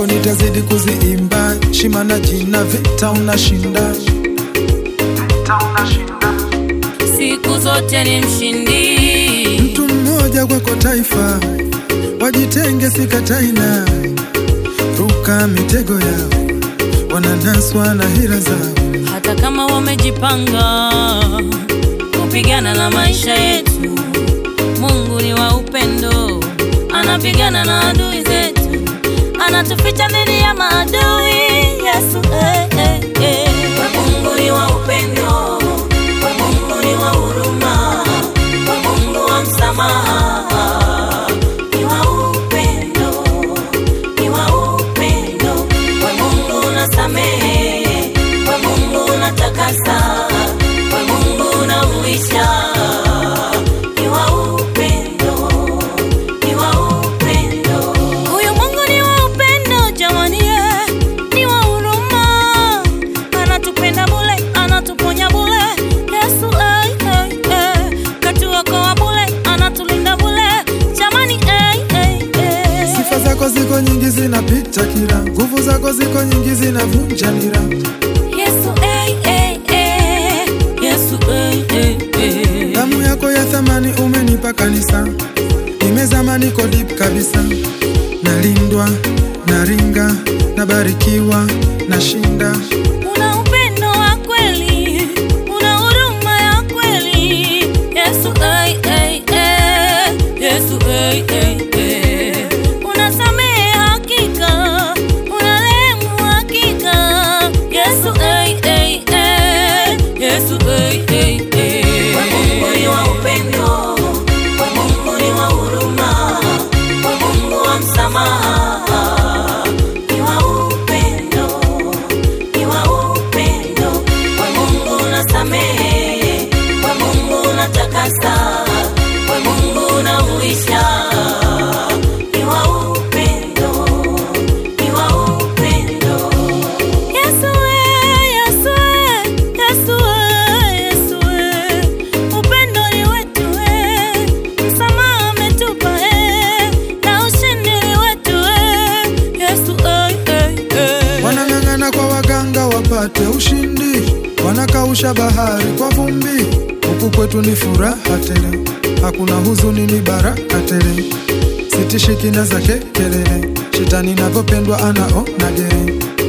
zako nitazidi kuziimba, shima na jina, vita unashinda. siku zote ni mshindi. Mtu mmoja kwako taifa, wajitenge sikataina, ruka mitego yao, wananaswa na hila zao. hata kama wamejipanga kupigana na maisha yetu. Mungu ni wa upendo, anapigana na adui zetu, anatuficha dhidi ya maadui. Yesu eh, eh, eh. We Mungu ni wa upendo, we Mungu ni wa huruma, we Mungu wa msamaha, ni wa upendo, ni wa upendo, we Mungu unasamehe, we Mungu unatakasa, we Mungu unahuisha, ni wa upendo, ni wa upendo. Huyu Mungu ni wa upendo jamani, eh, ni wa huruma, anatupenda bule, anatuponya bule. Yesu eh, eh, eh, katuokoa bule, anatulinda bule jamani, eh, eh, eh. Sifa zako ziko nyingi, zinapita kila, nguvu zako ziko nyingi, zinavunja nira. Yesu eh, eh, eh, Yesu eh, eh, eh. Damu yako ya thamani umenipa kanisa, nimezama niko deep kabisa, nalindwa, naringa, nabarikiwa, nashinda. Una upendo wa kweli, una huruma ya kweli. Yesu eh, eh, eh. Yesu eh, eh, eh. Unasamehe hakika, unarehemu hakika. Yesu eh, eh, eh. Yesu eh, eh, eh. We Mungu ni wa upendo, we Mungu ni wa huruma, we Mungu wa msamaha, ni wa upendo ni wa upendo, we Mungu unasamehe, we Mungu unatakasa, we Mungu unahuisha, ni wa upendo, ni wa upendo. Yesu we, Yesu we, Yesu we, Yesu we, upendo ni wetu we, msamaha ametupa we, na ushindi ni wetu we, Yesu eh, eh, eh. Wanang'ang'ana kwa waganga wapate ushindi, wanakausha bahari kwa vumbi. Huku kwetu ni furaha tele, hakuna huzuni, ni baraka tele. Sitishiki na zake kelele, shetani navyopendwa anaona gere.